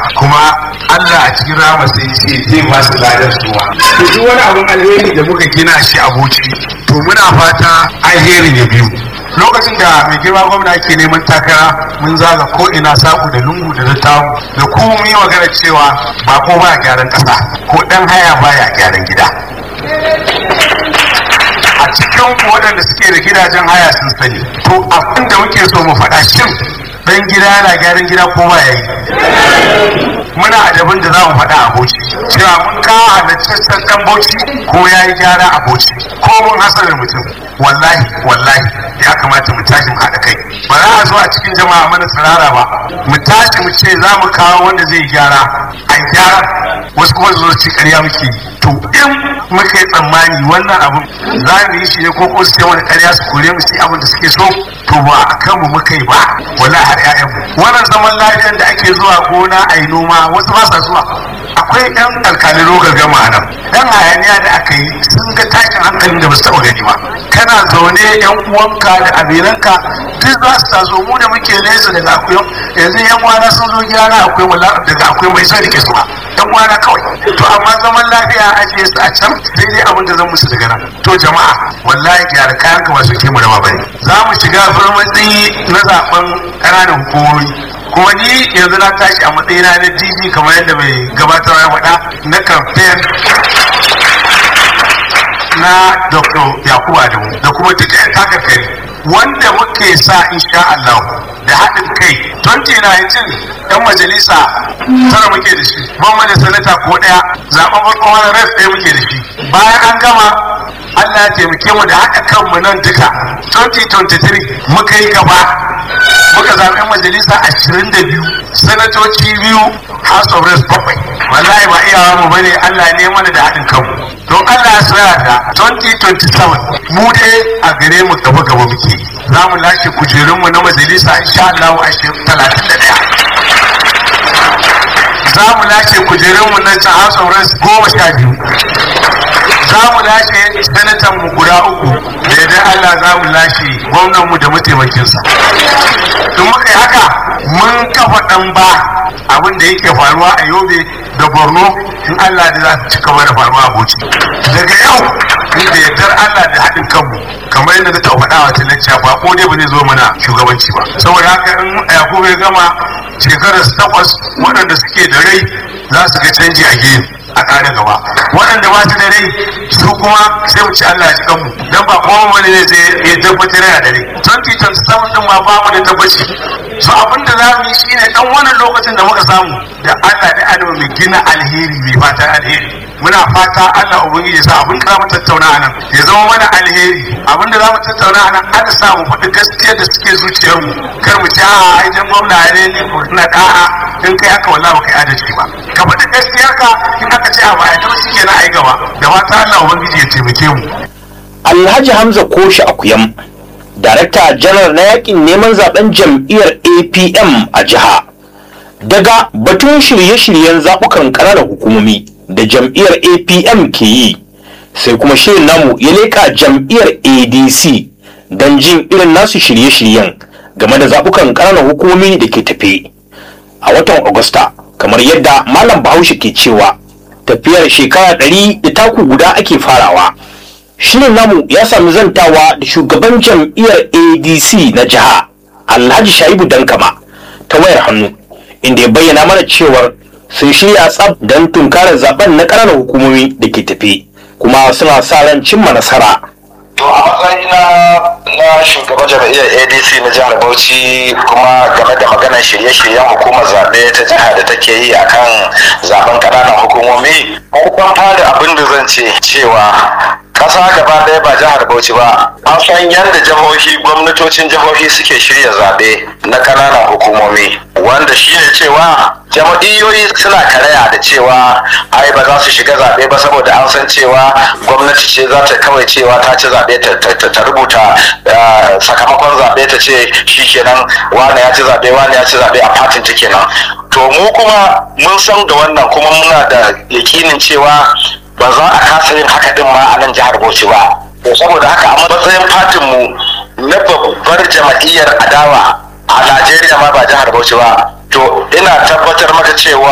kuma Allah a cikin rama sai ce zai ba su ladar suwa to duk wani abin alheri da muka gina shi a Bauchi to muna fata alheri ya biyu lokacin da mai girma gwamna ke neman takara mun zaga ko ina saku da lungu da dattawu da kuma mun yi magana cewa ba ko ba gyaran kasa ko dan haya baya gyaran gida a cikin waɗanda suke da gidajen haya sun sani to abin da muke so mu faɗa shin dan gida yana gyaran gida ko ba yayi muna adabin da za mu faɗa a boci cewa mun kawo halittaccen dan boci ko ya yi gyara a boci ko mun hasarar mutum wallahi wallahi ya kamata mu tashi mu haɗa kai ba za a zo a cikin jama'a mana tsirara ba mu tashi mu ce za mu kawo wanda zai gyara a gyara wasu kuma zo ci ƙarya muke to in muka yi tsammani wannan abin za mu yi shi ne ko ko su ce wani ƙarya su kore mu su abin da suke so to ba a kanmu muka yi ba wallahi har 'ya'yanmu wannan zaman lafiyar da ake zuwa gona a yi noma wasu ba sa zuwa akwai yan alkalin rogar gama nan yan hayaniya da aka yi sun ga tashin hankalin da ba su taɓa gani ba kana zaune yan uwanka da abiranka duk za su taso mu da muke nesa daga akwai yanzu yan uwana sun zo gida na akwai wala daga akwai mai sai rike su ba yan uwana kawai to amma zaman lafiya a ajiye su a can sai dai abin da zan musu daga nan to jama'a wallahi gyara kayan ka ba su ke mu raba bane za mu shiga farmatsi na zaben ƙananan hukumomi kuma ni yanzu na tashi a matsayina na dj kamar yadda mai gabatarwa ya faɗa na kamfen na dr yakubu adamu da kuma duka yan takarkari wanda muke sa insha Allah da haɗin kai 2019 yan majalisa tara muke da shi ban da sanata ko ɗaya zaɓen farko wani ref ɗaya muke da shi bayan an gama Allah ya taimake mu da haɗa kanmu nan duka 2023 muka yi gaba muka zaɓi yan majalisa ashirin da biyu sanatoci biyu house of reps bakwai wallahi ba iyawa mu bane Allah ne mana da haɗin kanmu don Allah ya soya da 2027 mu dai a gare mu gaba gaba muke za mu lashe kujerunmu na majalisa insha Allah a talatin da ɗaya za mu lashe kujerunmu na house of reps goma sha biyu za mu lashe sanatan mu guda uku da yadda Allah za mu lashe gwamnan mu da mataimakinsa in muka yi haka mun kafa ɗan ba abin da yake faruwa a yobe da borno in Allah da za su ci gaba da faruwa a bauchi daga yau da yardar Allah da haɗin kanmu kamar yadda ta faɗa wa talacciya ba ko dai ba zai zo mana shugabanci ba saboda haka in yakubu ya gama shekarar takwas waɗanda suke da rai za su ga canji a gefe a ƙara gaba waɗanda ba su da rai su kuma sai mu ci Allah ya cikan mu dan ba kuma wani ne zai ya tabbatar da dare 2027 din ma ba mu da tabbaci so abin da za mu yi shine dan wannan lokacin da muka samu da Allah da Allah mai gina alheri mai fatan alheri muna fata Allah ubangiji ya sa abin da za mu tattauna a nan ya zama mana alheri abin da za mu tattauna a nan an sa mu faɗi gaskiyar da suke zuciyarmu kar mu ci a aijan gwamna ne ne ko na da'a in kai haka wallahi baka yi adalci ba ka faɗi gaskiyarka in aka ce a ba a taɓa shi kenan a yi gaba da fata Allah ubangiji ya taimake mu Alhaji Hamza Koshi Akuyam Darakta janar na yakin neman zaben jam'iyyar APM a jiha. Daga batun shirye-shiryen zaɓukan ƙananan hukumomi da jam'iyyar APM ke yi, sai kuma shirin namu ya leƙa jam'iyyar ADC don jin irin nasu shirye-shiryen game da zaɓukan ƙananan hukumomi da ke tafe. A watan Agusta, kamar yadda Malam Bahaushe ke cewa, tafiyar shekara ɗari da taku guda ake farawa. shirin namu ya sami zantawa da shugaban jam'iyyar adc na jiha alhaji shaibu dankama ta wayar hannu inda ya bayyana mana cewar sun shirya tsab don tunkarar zaben na ƙananan hukumomi da ke tafe kuma suna sa ran cimma nasara To a matsayina na shugaban jam'iyyar ADC na jihar Bauchi kuma game da maganar shirye-shiryen hukumar zaɓe ta jiha da take yi akan zaben ƙananan hukumomi, farkon fara abin da zan ce cewa ƙasa gaba ɗaya ba jihar Bauchi ba, an san yadda jihohi gwamnatocin jihohi suke shirya zaɓe na ƙananan hukumomi, wanda shi ne cewa jam'iyyoyi suna karaya da cewa ai ba za su shiga zaɓe ba saboda an san cewa gwamnati ce za ta kawai cewa ta ci zaɓe ta rubuta sakamakon zaɓe ta ce shi kenan wane ya ci zaɓe wane ya ci zaɓe a fatin ta kenan to mu kuma mun san da wannan kuma muna da yakinin cewa ba za a kasa yin haka din ma a nan jihar Bauchi ba to saboda haka a matsayin fatin mu na babbar jama'iyyar adawa a Najeriya ma ba jihar Bauchi ba to ina tabbatar maka cewa